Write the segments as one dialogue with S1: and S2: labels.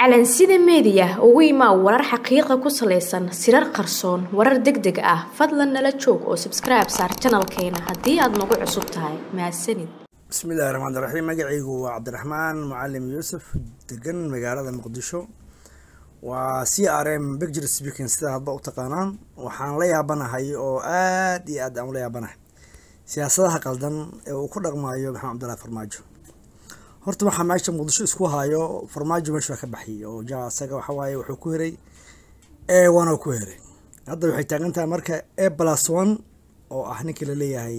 S1: calansida meediya ugu imaa warar xaqiiqa ku salaysan sirar qarsoon warar deg deg ah fadlan nala joog oo sabskribe saar janalkeena haddii aad nagu cusub tahay mahadsanid
S2: bismillahi raxmaan raxiim magacaygu waa cabdiraxmaan mucalim yuusuf degan magaalada muqdisho waa c r m picture speaking sida hadba u taqaanaan waxaan la yaabanahay oo aada iyo aad aan ula yaabanahay siyaasadaha qaldan ee uu ku dhaqmaayo maxamed cabdullahi farmaajo horta waxaa meesha muqdisho isku hayo farmaajo meesha waa ka baxiyay oo ja isaga waxa waaye wuxuu ku heray e one oo ku heray hadda waxay taagan tahay marka e plus one oo ah ninkii laleeyahay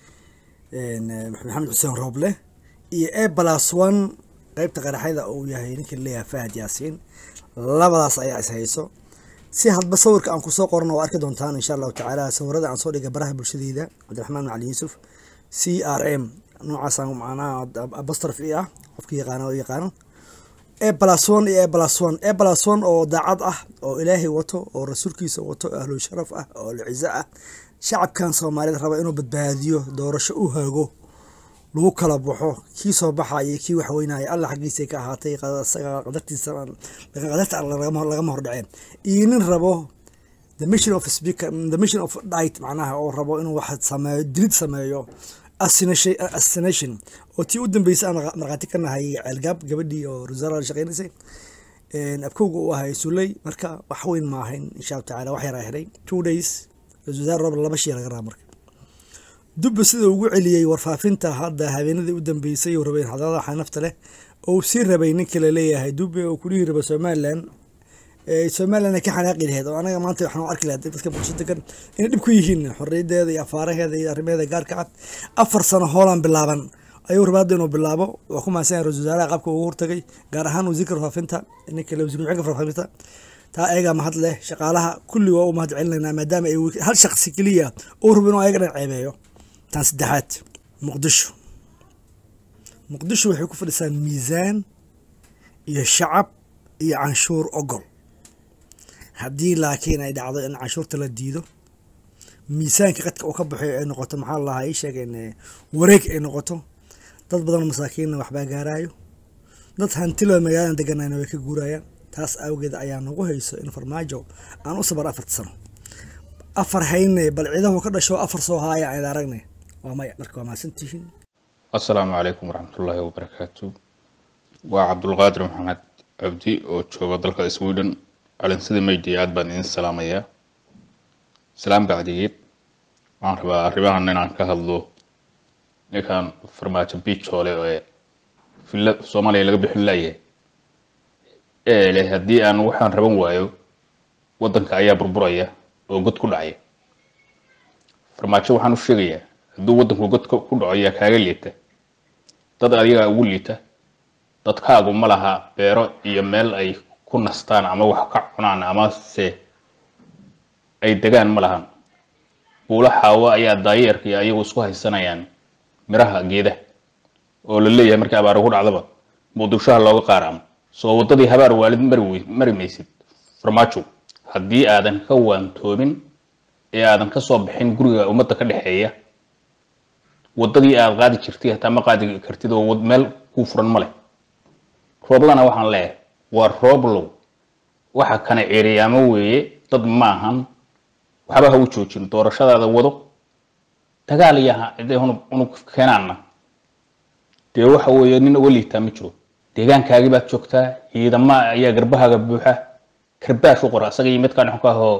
S2: maxamed xuseen rooble iyo e plus one qeybta qaraxyada uu yahay ninkii laleeyahay fahad yaasiin labadaas ayaa is hayso si hadba sawirka aan kusoo qorana waa arki doontaan insha allahu tacaala sawirada aan soo dhigay baraha bulshadeyda cabdiraxmaan macali yuusuf c r m noocaasaan macnaha abastraf i ah qofki yaqaana oo yaqaano e plus one iyo e plus one e plus one oo daacad ah oo ilaahay wato oo rasuulkiisa wato oo ahlu sharaf ah oo ahlu cizo ah shacabkan soomaalida raba inuu badbaadiyo doorasho u hago lagu kala baxo kii soo baxaya kii waxweynaya alla xaggiisa ka ahaatay qadartiisa qadarta lagama hordhaceen iyo nin rabo the mission of speaker the mission of dight macnaha oo rabo inuu wax sameeyo dilid sameeyo assassination oo tii u dambeysay aan markhaati ka nahay ceelgaab gabadhii oo wasaara shaqeynaysay abkowga u ahay suley marka wax weyn ma ahayn insha allahu tacala wax yar a helay two days wasaar roob laba shii laga raba marka dubba sida ugu celiyey warfaafinta hadda habeenadii u dambeysay uu rabay xadalada xanafta leh oo sii rabay ninkii laleeyahay dubbe oo kulihii raba somalilan somalilan ka xanaaqi laheyd oo anaga maanta waxaan arki lahayd dadka bulsho degan inay dhib ku yihiin xorriyadeeda iyo afaaraheeda iyo arrimaheeda gaarka cad afar sano hoolaan bilaaban ayuu rabaa hadda inuu bilaabo waa ku mahadsan yahay ra-isul wasaaraha qaabka ugu hortagay gaar ahaan wasiirka warfaafinta ninka wasiir ku-xigeenka warfaafinta taa ayagaa mahad leh shaqaalaha kulli waa u mahad celinaynaa maadaama ay hal shaqsi keliya uu rabo inuu ayaga dhan ceebeeyo tan saddexaad muqdisho muqdisho waxay ku fadhisaa miisaan iyo shacab iyo canshuur ogol haddii laakiin ay dhacdo in canshuurta la diido miisaanka qadka uu ka baxayo ay noqoto maxaa lahaa ii sheegeen wareeg ay noqoto dad badan masaakiinna waxbaa gaaraayo dad hantilo magaaladan deganayna way ka guurayaan taas awgeed ayaa nagu hayso in farmaajo aan u sabar afarta sano afar hayne bal ciidahu ka dhasho afar soo haaya aan aragnay waa maya marka waa mahadsantihiin
S3: assalaamu calaykum waraxmatullaahi wabarakaatu waa cabdulqaadir maxamed cabdi oo jooga dalka sweden calansida maydiya aad baan idin salaamayaa salaam bacdigeed waxaan rabaa arrimahan inaan ka hadlo ninkan farmaajo biijoole ee villa soomaaliya laga bixin layahay ee leh haddii aan waxaan raban waayo waddanka ayaa burburaya oo god ku dhacaya farmaajo waxaan u sheegayaa hadduu waddanku god ku dhaco yaa kaaga liita dad adigaa ugu liita dadkaagu ma laha beero iyo meel ay ku nastaan ama wax ka cunaan amase ay degaan ma lahan buulo xaawo ayaa daayeerka iyo ayagu isku haysanayaan miraha geedaha oo la leeyahay markii abaar ugu dhacdaba muqdishoha looga qaaraamo soo waddadii habaar waalid mari mari maysid farmaajo haddii aadan ka waantoobin ee aadan ka soo bixin guriga ummadda ka dhexeeya waddadii aad qaadi jirtay hataa ma qaadi kartid oo meel kuu furan ma leh rooblana waxaan leeyahay waa rooblow waxa kana ceeriyaamo weeye dad maahan waxba ha u joojin doorashadaada wado dagaal iyo unug keenaana dee waxa weeye nin uga liitaa ma jiro deegaankaagii baad joogtaa ciidama ayaa garbahaaga buuxa karbaash u qora asaga iyo midkaan xunka ahoo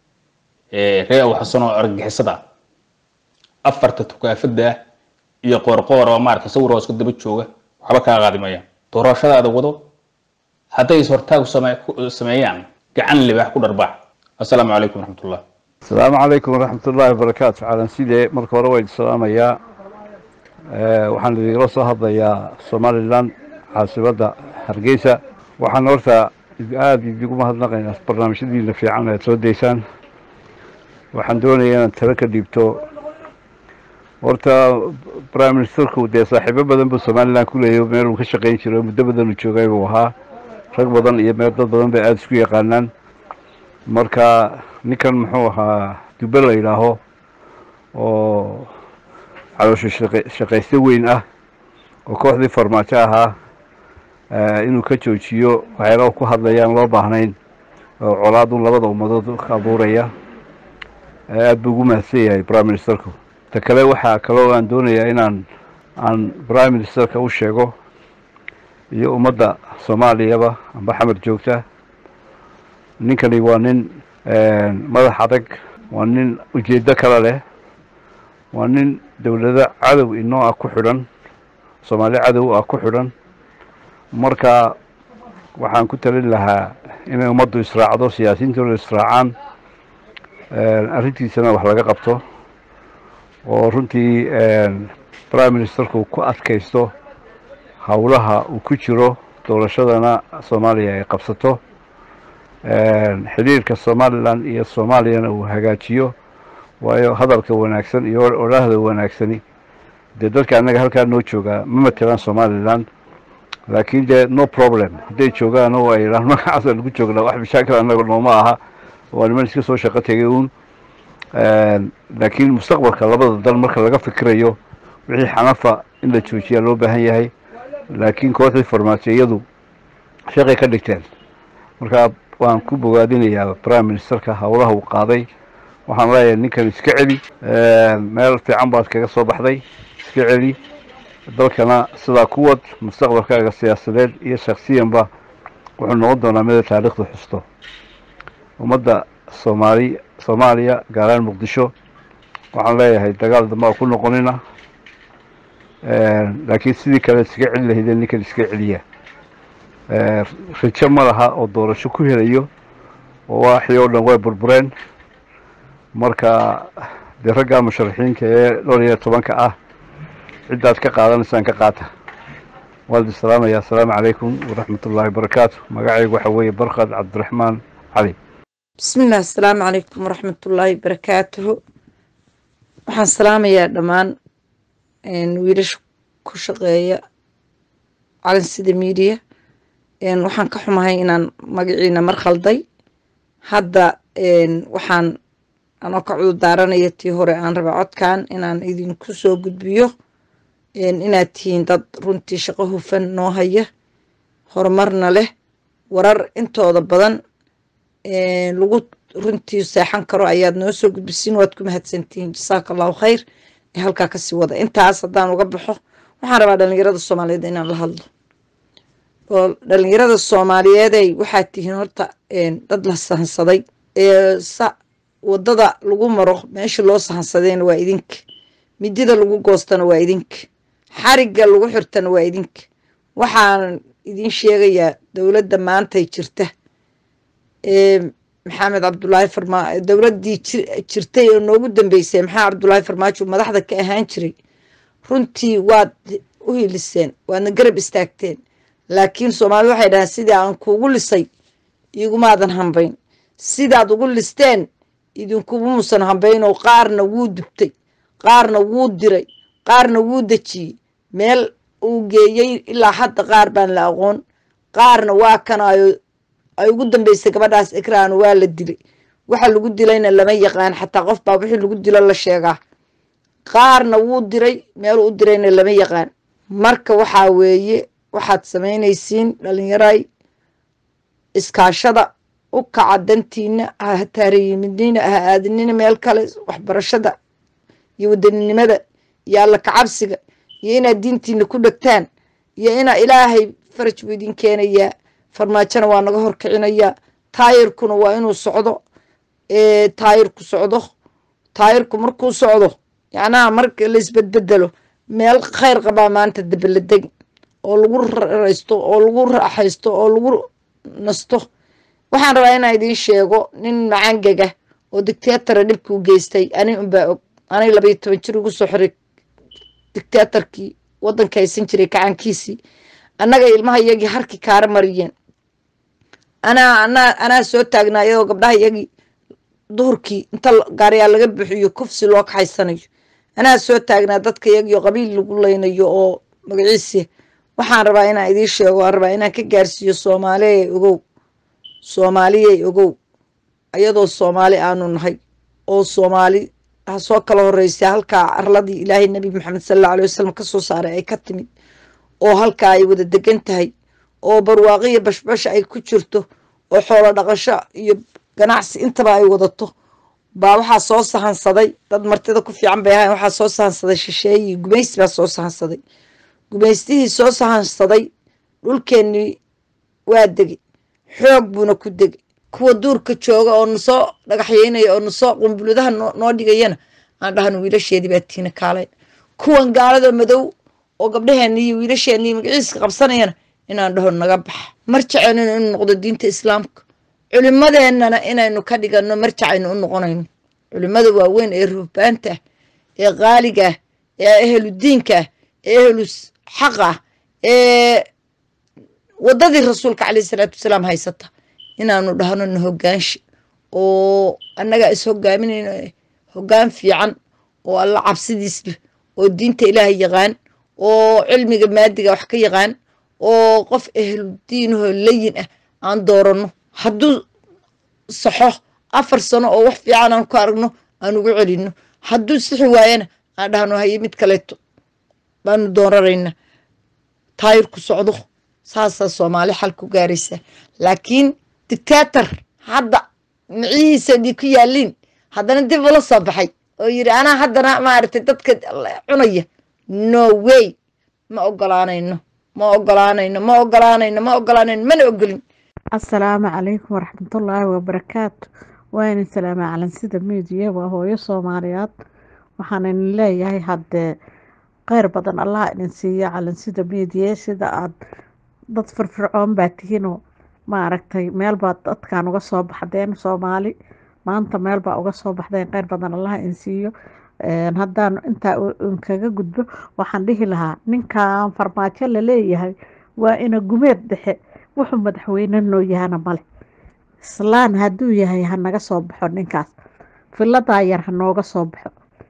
S3: ree aw xasanoo argagixisada afarta tukaafada iyo qoorqoor oo maarata sawir oo iska daba jooga waxba kaa qaadi mayaan doorashadaada wado hadday is hortaag sameeyaan gacan libaax ku dharbaax assalaamu calaykum waraxmatullah
S4: asalaamu calaykum waraxmatullaahi wabarakaatu calan sidee marka hore waa idin salaamayaa waxaan idinla soo hadlayaa somalilan caasimadda hargeysa waxaan horta aada idigu mahadnaqaynaa barnaamijyadiina fiican aad soo daysaan waxaan doonayaa inaan talo ka dhiibto horta prime ministerku dee saaxiibo badan buu somalilan ku leeyahy meel uu ka shaqayn jiro muddo badan uu joogay buu ahaa rag badan iyo meel dad badan bay aada isku yaqaanaan marka ninkan muxuu ahaa dube la yidhaaho oo caloosho shaqaysto weyn ah oo kooxdii farmaajo ahaa inuu ka joojiyo waxyaalaha ku hadlayaan loo baahnayn oo colaadu labada ummadood ka abuuraya aada buu ugu mahadsan yahay prime ministerku ta kale waxaa kaloo aan doonayaa inaan aan prime ministerka u sheego iyo ummadda soomaaliyaba amba xamar joogta ninkani waa nin madax adag waa nin ujeeddo kale leh waa nin dowlado cadow inoo ah ku xidhan soomaali cadow ah ku xidhan marka waxaan ku talin lahaa inay ummaddu israacdo siyaasiyiintooda israacaan arrintiisana wax laga qabto oo runtii prime ministerku ku adkaysto howlaha uu ku jiro doorashadana soomaaliya ay qabsato xidhiirka somalilan iyo soomaaliyana uu hagaajiyo waayo hadalka wanaagsan iyo odhaahda wanaagsani dee dadka annaga halkaa noo joogaa ma matelaan somalilan laakiin dee no problem hadday joogaan oo ay idhaan magacaasa lagu joognaa wax mashaakil annaga nooma aha waa niman iska soo shaqo tegay uun laakiin mustaqbalka labada dal marka laga fikirayo wixii xanafa in la joojiyaa loo baahan yahay laakiin kooxdii farmaasiyadu shaqay ka dhigteen marka waan ku bogaadinayaa prime ministerka howlaha uu qaaday waxaan leeyahay ninkan iska celi meel fiican baad kaga soo baxday iska celi dalkana sidaa ku wad mustaqbalkaaga siyaasadeed iyo shaksiyanba wuxuu noqon doonaa mida taariikhda xusto ummadda soomaali soomaaliya gaaraan muqdisho waxaan leeyahay dagaal damba ku noqonina laakiin sidii kale iskaga celi lahaydeen ninkan iska celiya rajo ma laha oo doorasho ku helayo oo waaxii oo dhan way burbureen marka dee raggaa musharaxiinka ee dhowr iyo tobanka ah ciddaad ka qaadanaysaan ka qaata waaldi salaamaya assalaamu calaykum waraxmat ullaahi wabarakaatu magacaygu waxa weeye barkad cabdiraxmaan cali
S5: bismillaah assalaamu calaykum waraxmatullaahi barakaatuhu waxaan salaamayaa dhammaan wiilasha ku shaqeeya calansida miidiya waxaan ka xumahay inaan magaciina mar khalday hadda waxaan anoo ka cudurdaaranaya tii hore aan raba codkan inaan idinku soo gudbiyo inaad tihiin dad runtii shaqo hufan noo haya horumarna leh warar intooda badan lagu runtii seexan karo ayaad noo soo gudbisiin waad ku mahadsantihiin jasaaka allahu khayr ee halkaa kasii wada intaas haddaan uga baxo waxaan rabaa dhalinyarada soomaaliyeed inaan la hadlo oo dhalinyarada soomaaliyeeday waxaad tihiin horta dad la sahansaday ee wadada lagu maro meesha loo sahansadayna waa idinka midida lagu goostana waa idinka xarigga lagu xirtana waa idinka waxaan idin sheegayaa dowladda maantay jirta ee maxamed cabdulaahi farmaa dowladdii jirtay oo noogu dambeysay maxamed cabdulaahi farmaajo madaxda ka ahaan jiray runtii waad u hiliseen waadna garab istaagteen laakiin soomaalida waxay dhahaan sidii aan kuugu lisay igumaadan hambayn sidaad ugu listeen idinkumuusan hambaynoo qaarna wuu dubtay qaarna wuu diray qaarna wuu dejiyey meel uu geeyey ilaa hadda qaar baan la aqoon qaarna waa kanaayo ay ugu dambeysay gabadhaas ikraana waa la dilay waxa lagu dilayna lama yaqaan xataa qof baa wixii lagu dilo la sheegaa qaarna wuu diray meeluu u dirayna lama yaqaan marka waxaa weeye waxaad samaynaysiin dhalinyaray iskaashada u kaca dantiina ha taariyimidniina ha aadinina meel kale waxbarashada iyo wadaninimada iyo alla kacabsiga iyo inaad diintiina ku dhegtaan iyo inaa ilaahay faraj buu idin keenayaa farmaajona waa naga horkicinayaa taayirkuna waa inuu socdo taayirku socdo taayirku markuu socdo yacnaha marka laisbedbedelo meel khayr qabaa maanta dabaladeg oo lagu raraysto oo lagu raaxaysto oo lagu nasto waxaan rabaa inaan idiin sheego nin macangaga oo dictatora dhibkuu geystay ani unbaa og anay labayo toban jir ugu soo xiray dictatorkii wadanka haysan jiray kacaankiisii annaga ilmaha iyagii harki kaara mariyeen anaa anaa anaa soo taagnaa iyadoo gabdhaha iyagii duhurkii inta gaariyaa laga bixiyo kufsi loo kaxaysanayo anaa soo taagnaa dadka iyagii qabiil lagu leynayo oo magaciisi waxaan rabaa inaan idiin sheego waan rabaa inaan ka gaarsiiyo soomaaliyay ogow soomaaliyay ogow ayadoo soomaali aanu nahay oo soomaali ha soo kala horeysay halkaa arladii ilaahay nebi maxamed sal alla alay wasalam ka soo saaray ay ka timid oo halkaa ay wada degan tahay oo barwaaqo iyo bashbash ay ku jirto oo xoolo dhaqasho iyo ganacsi intaba ay wadato baa waxaa soo sahansaday dad martida ku fiican bay ahayn waxaa soo sahansaday shisheeyii gumaysi baa soo sahansaday gumaystihii soo sahansaday dhulkeennii waa degay xoog buuna ku degay kuwa duurka jooga oo nasoo dhagaxyeynaya oo nasoo qumbuladaha noo dhigayana aan dhahno wiilasheedii baa tiina kaalayn kuwan gaalada madow oo gabdhaheenni iyo wiilasheenni magaciiska qabsanayana inaan dhaho naga baxa marjaceennuna inu noqdo diinta islaamka culimadeennana inaynu ka dhigano marjacaynu u noqonayno culimada waaweyn ee ruhbaanta ah ee qaaliga ah ee ehludiinka ah ee ehlu xaqa ah ee waddadii rasuulka caleyhi salaatu wasalaam haysata inaanu dhahno na hogaansha oo annagaa is hogaaminayno hoggaan fiican oo alla cabsidiisba oo diinta ilaahay yaqaan oo cilmiga maadiga wax ka yaqaan oo qof ahludiinahoo layin ah aan dooranno hadduu saxo afar sano oo wax fiican aan ku aragno aan ugu celinno hadduu sixi waayana aan dhahno haye mid kaleeto baanu doorarayna taayirku socdo saasaa soomaali xal ku gaaraysaa laakiin dictator hadda micihiisa dhii ku yaaliin haddana dib ula soo baxay oo yidhi anaa haddana maaragtay dadka cunaya no way ma ogolaanayno ma ogolaanayno ma ogolaanayno ma ogolaanayno mana ogolin
S6: asalaamu calaykum waraxmatullaahi wabarakaatu waana salaama calansida miidiya waa hooyo soomaaliyeed waxaan idin leeyahay haddee kheyr badan allah idin siiya calansida miidiya sida aad dad firfircoon baa tihiinoo maaragtay meel baad dadkan uga soo baxdeen soomaali maanta meel baa uga soo baxdeen kheyr badan allah idin siiyo haddaan intaa kaga gudbo waxaan dhihi lahaa ninkan farmaajo laleeyahay waa ina gumeed dhexe wuxuu madaxweyne noo yahana male islaan hadduu yahay ha naga soo baxo ninkaas filadaa yar ha nooga soo baxo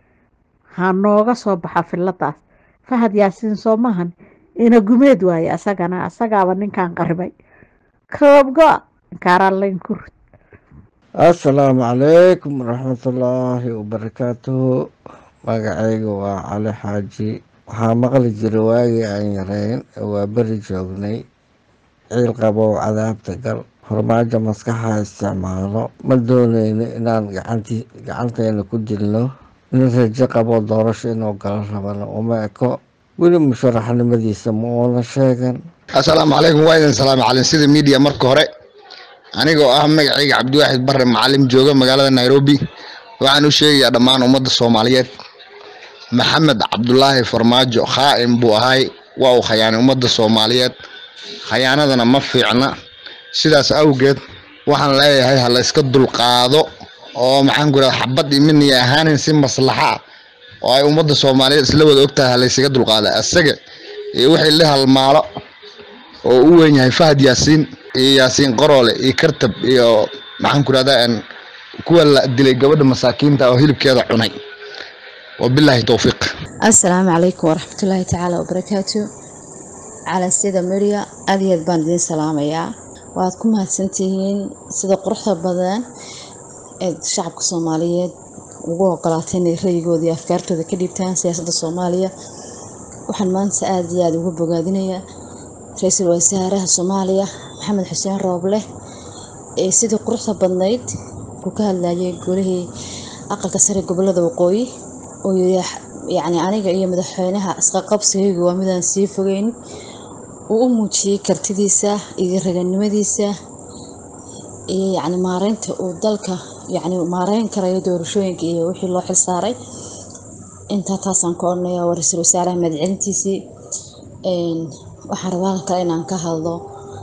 S6: ha nooga soo baxa filadaas fahad yaasiin soo maahan ina gumeed waaye asagana asagaaba ninkan qaribay koobgo inkaaralayn ku rid
S7: assalaamu calaykum waraxmatullaahi wabarakaatuhu magacayga waa cali xaaji waxaa maqli jiray waagii aan yareyn waa beri joognay ciil qabow cadaabta gal farmaajo maskaxa isticmaalo ma dooneyno inaan gacanti gacanteena ku dilno in rajo qabo doorasho inuu galo rabana uma eko weli musharaxnimadiisa ma uuna sheegan
S8: assalaamu calaykum waa idin salaami calin sida miidiya marka hore anigoo ah magacayga cabdiwaaxid barre macalim jooga magaalada nairobi waxaan u sheegayaa dhammaan ummadda soomaaliyeed maxamed cabdulaahi farmaajo khaa'im buu ahay waa uu khayaanay ummadda soomaaliyeed khayaanadana ma fiicna sidaas awgeed waxaan leeyahay ha la iska dulqaado oo maxaan ku irahda xabad iminiya ahaanin si maslaxa ah oo ay ummadda soomaaliyeed isla wada ogtahay ha laysaga dulqaada isaga iyo wixii la halmaalo oo u weyn yahay fahad yaasiin iyo yaasiin qoroole iyo kartab iyo maxaan ku irahdaa kuwa la dilay gabadha masaakiinta oo hilibkeeda cunay wabilaahi towfiiq
S9: assalaamu calaykum waraxmatullaahi tacaala wabarakaatu calansida media aad iyo aad baan idiin salaamayaa waad ku mahadsantihiin sida quruxda badan ee shacabka soomaaliyeed ugu ogolaateen inay rayigooda iyo afkaartooda ka dhiibtaan siyaasadda soomaaliya waxaan maanta aada iyo aada ugu bogaadinayaa ra-iisul wasaaraha soomaaliya maxamed xuseen rooble ee sidii quruxda badnayd uu ka hadlayay golihii aqalka sare gobolada waqooyi oo yiri yacni aniga iyo madaxweynaha isqaqabsigaygu waa midaan sii fogeyn uu u muujiyey kartidiisa iyo raganimadiisa iyo yacni maareynta uu dalka yacni maareyn karayo doorashooyinka iyo wixii loo xil saaray intaa taasaan ka odhanaya waa ra-iisul wasaaraha mahadcelintiisii waxaan rabaa kale inaan ka hadlo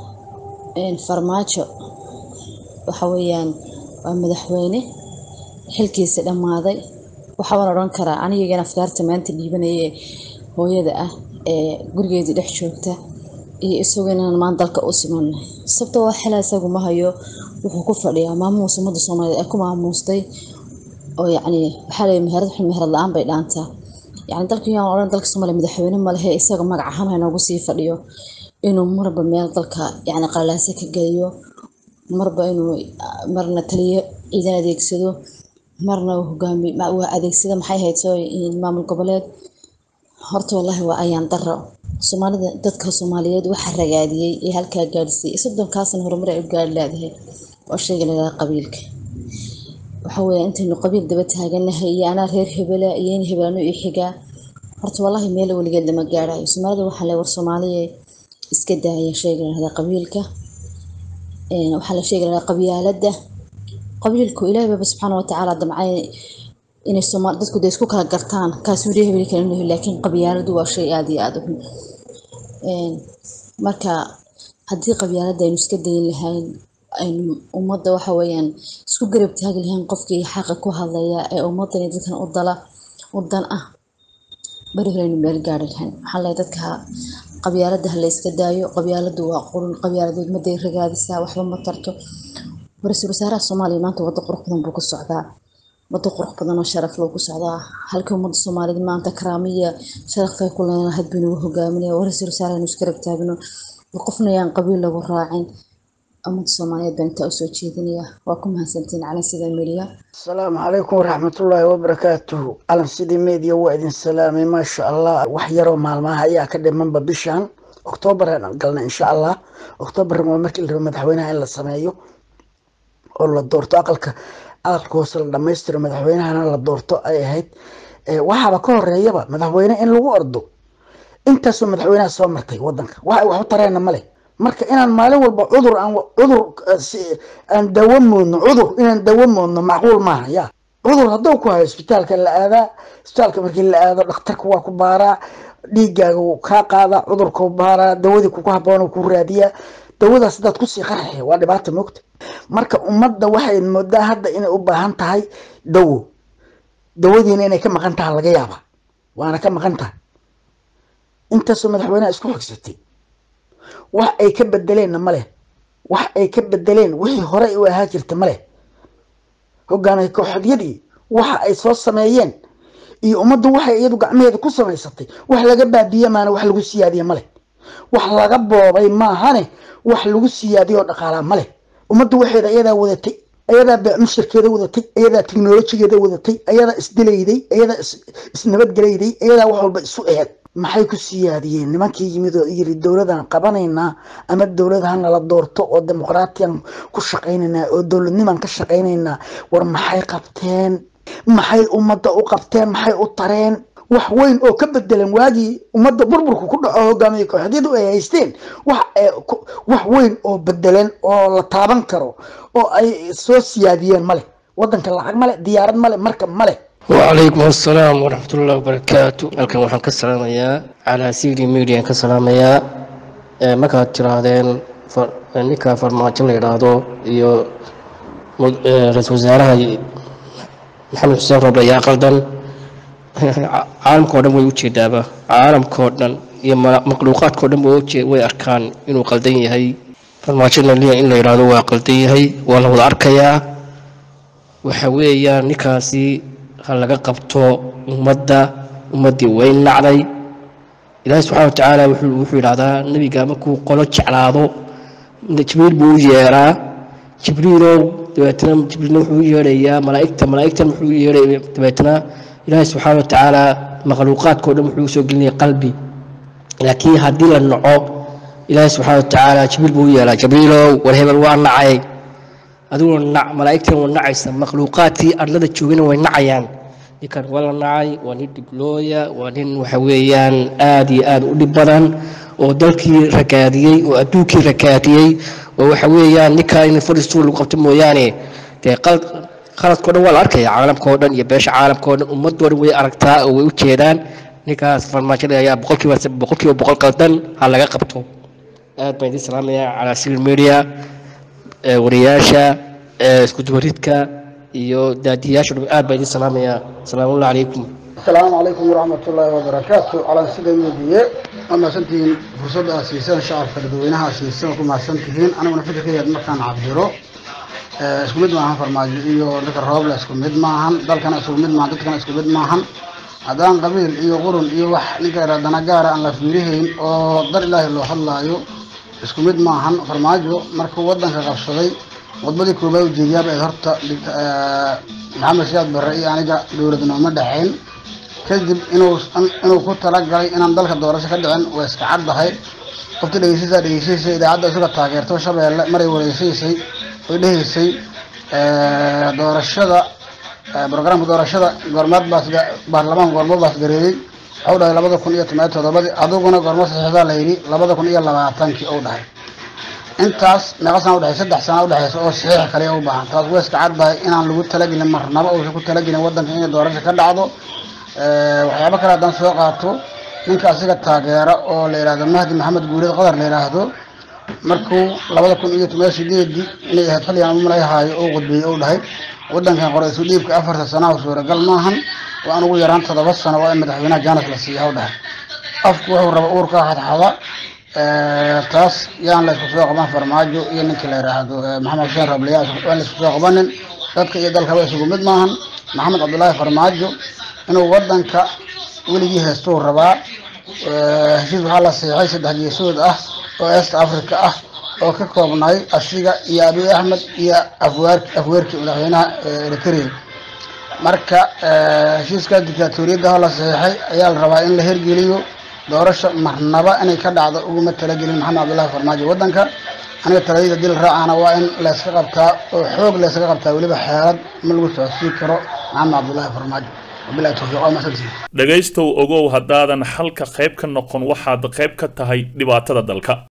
S9: farmaajo waxa weeyaan waa madaxweyne xilkiisa dhammaaday waxaan odhan karaa anigagana afkaarta maanta dhiibanaya ee hooyada ah ee gurigeedii dhex joogta iyo isagu inaan maan dalka u simanay sababta waa xila isagu ma hayo wuxuu ku fadhiyaa maamuus ummadda soomaaliyeed ay ku maamuustay oo yacni waxaa leeyahay meherad xun meherad la-aan bay dhaantaa yacni dalka yaan odhan dalka soomaaliya madaxweyne ma lehe isaga magac ahaan ha noogu sii fadhiyo inuu marba meel dalka yacni qalalaase ka geliyo marba inuu marna taliyo ciidan adeegsado marna uu hogaami waa adeegsada maxay ahayd soo maamul goboleed horta wallaahi waa ayaan daro soomaalida dadka soomaaliyeed waxaa ragaadiyey ee halkaa gaadhsiiyey soddonkaasna horumar ay u gaari leedahay waa shayga lagaga qabiilka waxa weeye intaynu qabiil daba taaganahay iyo anaa reer hebela iyo in hebelano ii xigaa horta wallaahi meel weligeed lama gaarayo soomaalida waxaa le war soomaaliya iska daaya shayga lahada qabiilka waxaa la sheegi lahaa qabyaaladda qabiilku ilaahay baba subxaana watacaala damcay inay soomaal dadku dee isku kala gartaan kaasuu reer hebeli kala leeyahay laakiin qabyaaladu waa shay aada iyo aada u xun marka haddii qabyaaladda aynu iska dayin lahayn aynu ummadda waxa weeyaan isku garab taagi lahayn qofkii xaqa ku hadlaya ee ummaddan iyo dadkan u dala u dan ah bari horeynu meel gaari lahayn waxaa leeyahay dadka qabyaaladda ha la iska daayo qabyaaladdu waa qurun qabyaalada ummadday ragaadisaa waxba ma tarto ra-iisul wasaaraha soomaaliya maanta waddo qurux badan buu ku socdaa waddo qurux badan oo sharaf loo ku socdaa halka ummadda soomaaliyed maanta karaamiya sharafay ku leena had baynu ugu hogaaminaya waa ra-iisul wasaaraha inu iska rab taagno qofna yaan qabiil lagu raacin ummadda soomaaliyeed baan intaa usoo jeedinaya waa ku mahadsantiin calan sida meliya
S10: asalaamu calaykum waraxmatullaahi wabarakaatuhu calan sidii meediya waa idin salaamay maasha allah wax yaroo maalmaha ayaa ka dhimanba bishan oktoobaraan galna insha allah oktoobaran waa markii la rabo madaxweynaha in la sameeyo oo la doorto aqalka aqalka hoose la dhamaystiro madaxweynahana la doorto ay ahayd waxaaba ka horeeyaba madaxweyne in lagu ordo intaasoo madaxweynaha soo martay wadanka wax wax u tareena male marka inaan maalin walba cudur aan cudur aan dawo moodno cudur inaan dawo moodno macquul maaha ya cudur hadduu ku hayo isbitaalka la aadaa isbitaalka markii la aado dhakhtarka waa ku baaraa dhiigaaga wuu kaa qaadaa cudurkuu baaraa dawadii kugu haboon ku raadiyaa dawadaas hadaad kusii qarxi waa dhibaata moogta marka ummadda waxay moodaa hadda inay u baahan tahay dawo dawadiina inay ka maqan taha laga yaaba waana ka maqan tahay intaasoo madaxweynaha isku xogsatay wax ay ka bedeleenna ma leh wax ay ka bedeleen wixii horey u ahaa jirta ma leh hogaamiye kooxodyadii waxa ay soo sameeyeen iyo ummaddu waxay iyadu gacmaheeda ku samaysatay wax laga baabiye maana wax lagu siyaadiye ma leh wax laga boobay maahane wax lagu siyaadiyo oo dhaqaalaa ma leh ummaddu waxeeda iyadaa wadatay ayadaa beecmushirkeeda wadatay ayadaa teknolojigeeda wadatay ayadaa isdilayday ayadaa isnabadgelayday ayadaa wax walba isu ehed maxay ku siyaadiyeen nimankii yimid oo yiri dowladaan qabanaynaa ama dowlad ha nala doorto oo dimuqraatiyan ku shaqaynaynaa oo dowladnimaan ka shaqaynaynaa war maxay qabteen maxay ummadda u qabteen maxay u tareen wax weyn oo ka bedelan waagii ummadda burburku ku dhaco hogaamiye kooxyadu ay haysteen wax wax weyn oo bedelan oo la taaban karo oo ay soo siyaadiyeen male wadanka lacag male diyaarad male marka male
S11: وعليكم السلام ورحمة الله وبركاته halkan waxaan ka salaamayaa calaa cd media ka salaamayaa markaad tirahdeen ninka farmaajo la yidhaahdo iyo ra-iisul wasaaraha maxamed xuseen roble ayaa qaldan caalamkao dhan way ujeedaaba caalamkao dhan iyo makhluuqaadkao dhan way arkaan inuu qaldan yahay farmaajona liya in la yidhaahdo waa qaldan yahay waa la wada arkayaa waxa weeyaan ninkaasi ha laga qabto ummadda ummaddii way nacday ilaahi subxana wa tacaala wuxuu yidhahdaa nebiga markuu qolo jeclaado jibriil buu u yeeraa jibriilow dabeetna jibriilna wuxuu u yeedhayaa malaa'igta malaa'igtan wuxuu u yeedhay dabeetna ilaahi subxaana wa tacaala makhluuqaadkao dhan wuxuu usoo gelinaya qalbi laakiin haddii la naco ilaahi subxaana wa tacaala jibriil buu u yeeraa jibriilow war hebel waa nacay adiguna nac malaa'igtan waa nacaysa makhluuqaadkii adlada joogana way nacayaan ninkan waa la nacay waa nin dhiblooya waa nin waxa weeyaan aad iyo aad u dhib badan oo dalkii rakaadiyey oo adduunkii rakaadiyey oo waxa weeyaan ninkaa in faristuur lagu qabto mooyaane dee qaladkao dhan waa la arkaya caalamkao dhan iyo beesha caalamkao dhan ummadoo dhan way aragtaa oo way u jeedaan ninkaas farmaajada ayaa boqolkiiba boqolkiiba boqol qaldan ha laga qabto aad baan idiin salaamayaa calaa civil media wariyaasha isku dubaridka iyo daadiyaasha dhan aad baan idiin salaamayaa asalaamullahi calaykum
S12: asalaamu calaykum waraxmatullaahi wabarakaatu calan sida midiye waa mahadsantihiin fursadda aad siiseen shacabka dadweynaha aad siiseen ku mahadsantihiin aniguna fikirkayga markaan cabdiro isku mid maahan farmaajo iyo dadka roobla isku mid maahan dalkana isku mid maahan dadkana isku mid maahan haddaan qabiil iyo qurun iyo wax ninka dana gaara aan la fiirihayn oo dar ilaahi loo hadlaayo isku mid maahan farmaajo markuu wadanka qabsaday wadmadii koobaad ujeediyaaba eed horta maxamed siyaad barre iyo aniga dowladnooma dhexayn kadib inuu inuu ku talagalay inaan dalka doorasho ka dhicin waa iska caddahay qofta dhegeysataa dhegeysaysay idaacadda isuga taageerto shabeelle maray wareysaysay oy dhehaysay doorashada brograamka doorashada goormaad baas baarlamaan goormo baas gareeyey waxau dhahay labada kun iyo toban iyo todobadii adiguna goormo saxiixdaa la yidhi labada kun iyo labaatankii ou dhahay intaas meeqa sana udhexay saddex sana udhexeysa oo saxiix kale u baahan taas waa iska caddahay inaan lagu talagelin marnabo uusan ku talagelin wadanka inay doorasho ka dhacdo waxyaabo kale haddaan soo qaato ninka asiga taageera oo la yidhahdo mahdi maxamed guureed qadar la yidhaahdo markuu labada kun iyo toban sideedii inay ahayd xilligan umalaahaayo oo qudbeeyey ou dhahay wadankan qore isu dhiibka afarta sanaha suuragal maahan waa an ugu yaraan toddoba sano waa in madaxweynaha jaanis la siiya ou dhahay afku wuxuu raba uurka xadxada taas yaan la isku soo qaban farmaajo iyo ninkii la yidhaahdo maxamed xuseen rabliya waan la isku soo qabanin dadka iyo dalkaba isugu mid maahan maxamed cabdullaahi farmaajo inuu wadanka weligii heestuu rabaa heshiis waxaa la siixay saddex geesood ah oo east africa ah oo ka koobnay asiga iyo abiy axmed iyo afwaar afweerkii madaxweynaha eritrea marka heshiiskaas dictaatoriyadda la saxiixay ayaa la rabaa in la hergeliyo doorasho marnaba inay ka dhacdo uguma talagelin maxamed cabdullaahi farmaajo wadanka aniga taladayda dil raacana waa in layska qabtaa oo xoog layska qabtaa weliba xeelad ma lagu socodsiin karo maxamed cabdullaahi farmaajo wabilahi tawfiiq waa mahadsantihin
S13: dhegaystow ogow haddaadan xalka qayb ka noqon waxaad qayb ka tahay dhibaatada dalka